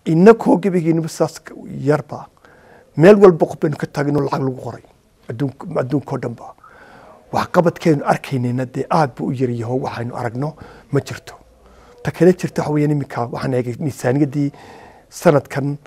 inakoo gebigiinaba sidaas yarba meel walba qof baynu ka taagno lacag lagu qoray adduunkao dhan ba waxqabadkeenu arkaynayna dee aad buu u yaryaho waxaynu aragno ma jirto ta kale jirta waxa weeyaan iminka waxaan eegay miisaaniyaddii sanadkan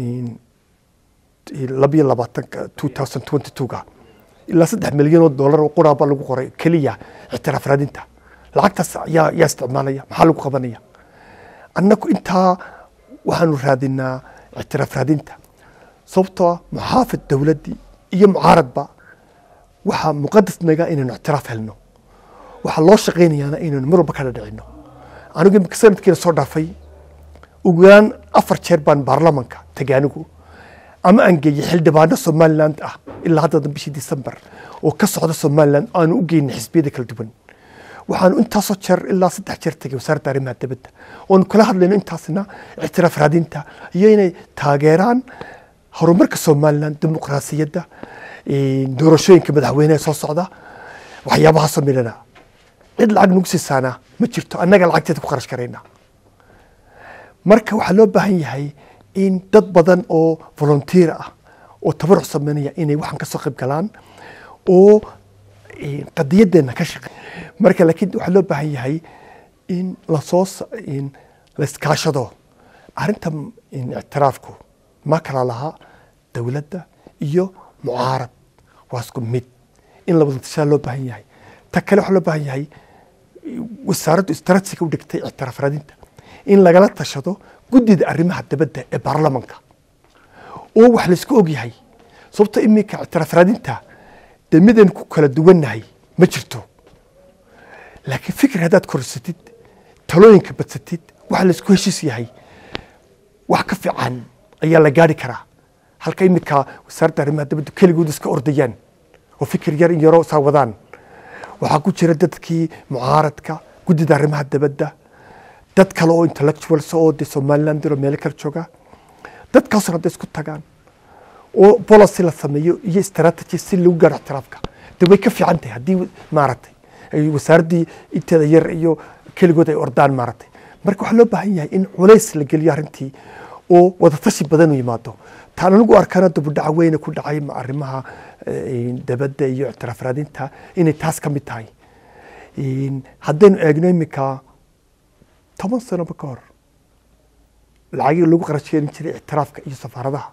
labiyo labaatanka two thousand twenty two-ga ilaa saddex milyan oo dollar oo quraaba lagu qoray keliya ictiraaf raadinta lacagtaas yaa yaa isticmaalaya maxaa lagu qabanaya annagu intaa waxaanu raadinaa ictiraaf raadinta sababtoo ah muxaafid dowladdii iyo mucaaradba waxaa muqadas naga inaynu ictiraaf helno waxaa loo shaqaynayaana inaynu mar walba kala dhicino anigu imika sanadkiina soo dhaafay ugu yaraan afar jeer baan baarlamanka tagay anigu ama aan geeyey xildhibaano somaliland ah ilaa hadda bishii december oo ka socda somaliland aanu u geynay xisbiyada kala duwan waxaanu intaasoo jeer ilaa saddex jeer tagay wasaaradda arrimaha dibadda oonu kala hadlayno intaasna ictiraaf raadinta iyo inay taageeraan horumarka somaliland dimuqraasiyadda doorashooyinka madaxweyneha soo socda waxyaabahaasoo midhana cid lacag nagu siisaana ma jirto annaga lacagteeda ku kharash karayna marka waxaa loo baahan yahay in dad badan oo volunteer ah oo tabaruc sameynaya inay waxaan kasoo qayb galaan oo qadiyadeena ka shaqey marka laakiin waxaa loo baahan yahay in lasoo laiskaashado arrinta ictiraafku ma kala laha dowladda iyo mucaarad waa isku mid in labada tashaa loo baahan yahay ta kale waxaa loo baahan yahay wasaaraddu istraatijiga u dhigtay ictiraaf raadinta in lagala tashado guddida arrimaha dibadda ee baarlamanka oo wax laysku ogyahay sababto iminka ictiraaf raadinta dee midaynu ku kala duwannahay ma jirto laakiin fikir haddaad korsatid talooyinka badsatid waxa laysku heshiis yahay wax ka fiican ayaa la gaari karaa halka iminka wasaaradda arrimaha dibadda keligood iska ordayaan oo fikir yar in yaroo saa wadaan waxaa ku jira dadkii mucaaradka guddida arrimaha dibadda dad kale oo intellectuals oo de somaliland oo meelo kala jooga dadkaasoo hadday isku tagaan oo policy la sameeyo iyo strategy si lagu gaaro ictiraafka de way ka fiican tahay haddii maaragtay ay wasaaraddii inteeda yar iyo keligood ay ordaan maaragtay marka waxaa loo baahan yahay in culays la geliyo arrintii oo wadatashi badan u yimaado taan anigu arkana dubudhaca weyne ku dhacay arrimaha dabadda iyo ictiraaf raadinta inay taas ka mid tahay haddaynu eegno iminka toban sanoba ka hor lacagii lagu qarash gelin jiray ictiraafka iyo safaaradaha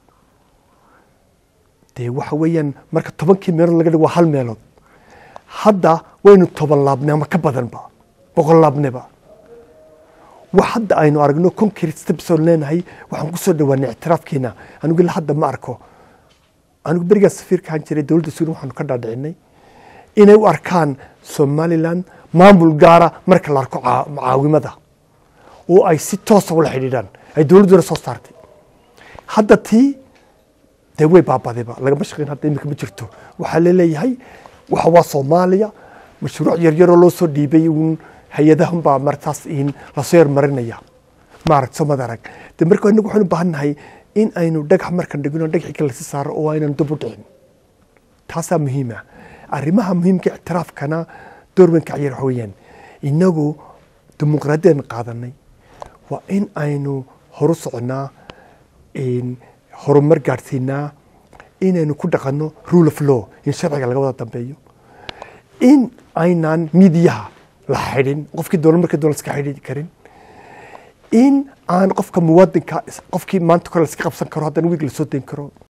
dee waxa weeyaan marka tobankii meelood laga dhigo waa hal meelood hadda waynu toban laabnay ama ka badanba boqol laabneba wax hadda aynu aragno concrete steps oo leenahay waxaan ku soo dhawaanay ictiraafkeena anigu ilaa hadda ma arko anigu berigaas safiirka ahaan jiray dowladda suudan waxaanu ka dhaadhicinay inay u arkaan somaliland maamul gaara marka la arko mucaawimada oo ay si toosa ula xidhiidhaan ay dowladduna soo saartay hadda tii dee way baabadayba lagama shaqeyn hadda imika ma jirto waxaa laleeyahay waxa waa soomaaliya mashruuc yaryaroo loo soo dhiibay uun hay-adahan baa martaas in lasoo yarmarinaya maaragta somad arag de marka inagu waxaynu baahan nahay in aynu dhagax markan dhigno dhagaxii kale si saaro oo aynan dub u dhicin taasaa muhiima arrimaha muhiimka ictiraafkana door weyn ka ciyaar waxa weeyaan inagu dimuqraadiyadan qaadanay waa in aynu horu soconaa horumar gaadhsiinaa inaynu ku dhaqanno rule of law in sharciga laga wada dambeeyo in aynaan midiyaha la xidhin qofkii dowlad markii dowlad iska xidhi karin in aan qofka muwaadinka qofkii maanta kore la iska qabsan karo haddana wiig la soo dayn karo